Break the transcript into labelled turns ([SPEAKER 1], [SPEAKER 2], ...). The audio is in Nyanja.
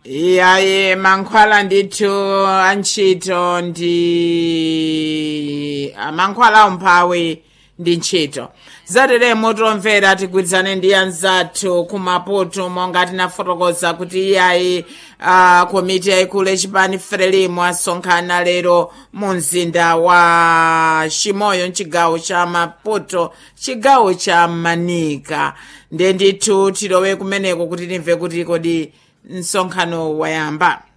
[SPEAKER 1] iyayi mankhwala ndithu antchito ndi mankhwala umphawi ndi ntchito zateremo tomvera tigwirizane ndi anzathu kumaputo monga tinafotokoza kuti iyayi uh, komiti yayikulu yachipani frelimo asonkhana lero mu mzinda wa chimoyo mchigawo cha maputo chigawo cha manika nde ndithu tilowe kumeneko kuti timve kuti kodi msonkhano wayamba